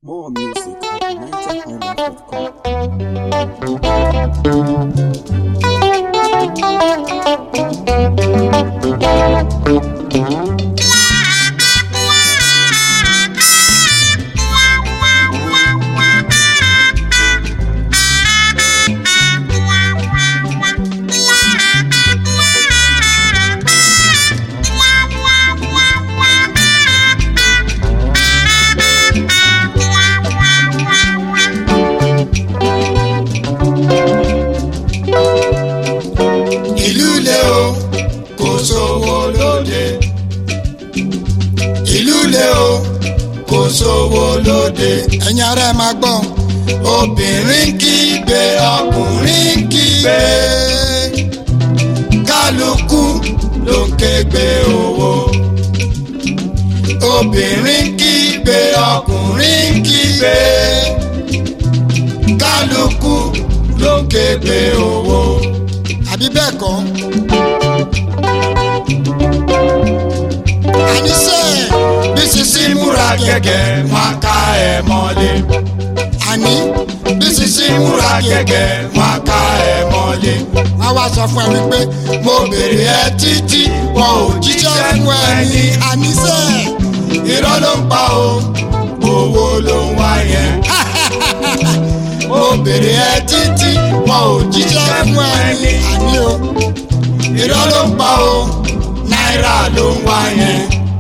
More music at nigerhighlife.com. ìlú le o kò sówó lóde ìlú le o kò sówó lóde ẹ̀yin ará ẹ máa gbọ́ obìnrin kígbe ọkùnrin kígbe kálukú ló ń kégbe owó obìnrin kígbe ọkùnrin kígbe kálukú ló ń kégbe owó àbí bẹ́ẹ̀ kọ́. àníṣe bí sisi múra gẹ́gẹ́ wọn ká ẹ mọ́lé. àní bí sisi múra gẹ́gẹ́ wọn ká ẹ mọ́lé. wọ́n wá sọ fún ẹ wípé mo bèrè ẹ títí wọn ò jíṣẹ́ fún ẹ ní àníṣe. irọ́ ló ń pa o owó ló ń wá yẹn mo bèrè ẹ títí wọn ò jíṣẹ́ fún ẹ ní àní o irọ́ ló ń pa o náírà ló ń wá yẹn.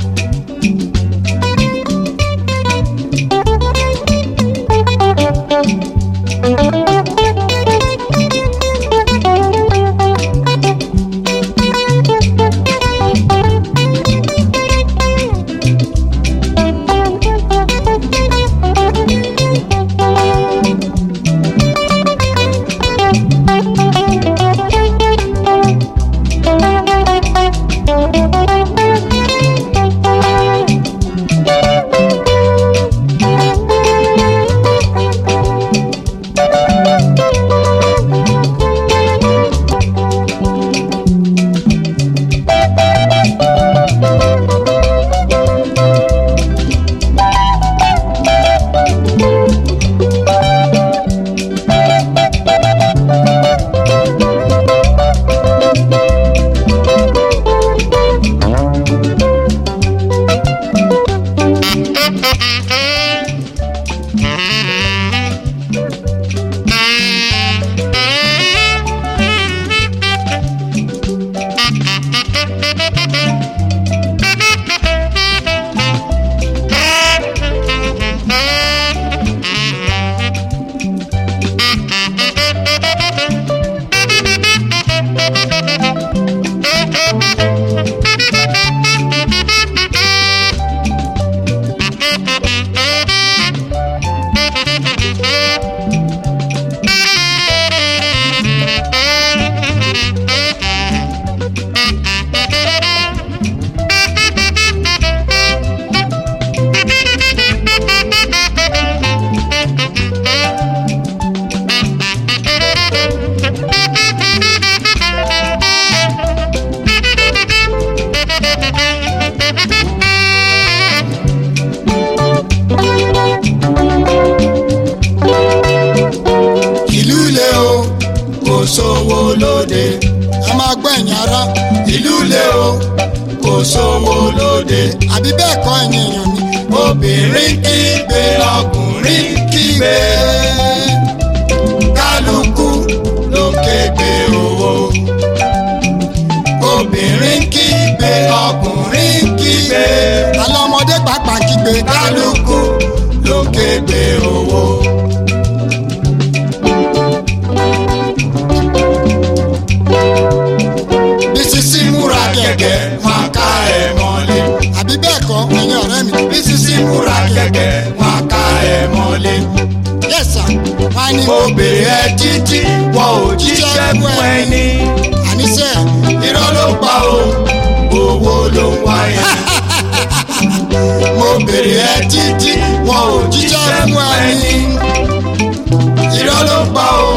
ìlú le o kò sówó lóde. ẹ máa gbọ́ ẹ̀yin ará. ìlú le o kò sówó lóde. àbí bẹ́ẹ̀ kọ́ ẹ̀yin èèyàn mi. obìnrin kígbe ọkùnrin kígbe. kálukú ló ń kégbe owó. obìnrin kígbe ọkùnrin kígbe. alẹ́ ọmọdé pàápàá kígbe. kálukú ló ń kégbe owó. bísísí múra gẹ́gẹ́ wọn ká ẹ mọ́lé. àbí bẹ́ẹ̀ kọ́ ẹ̀yin ọ̀rẹ́ mi. bísísí múra gẹ́gẹ́ wọn ká ẹ mọ́lé. yẹ́sà wọ́n á ní. mo bèrè ẹ títí wọn ò jíṣẹ́ fún ẹ ní. àníṣe irọ́ ló pa o owó ló ń wá yẹn. mo bèrè ẹ títí wọn ò jíṣẹ́ fún ẹ ní. irọ́ ló pa o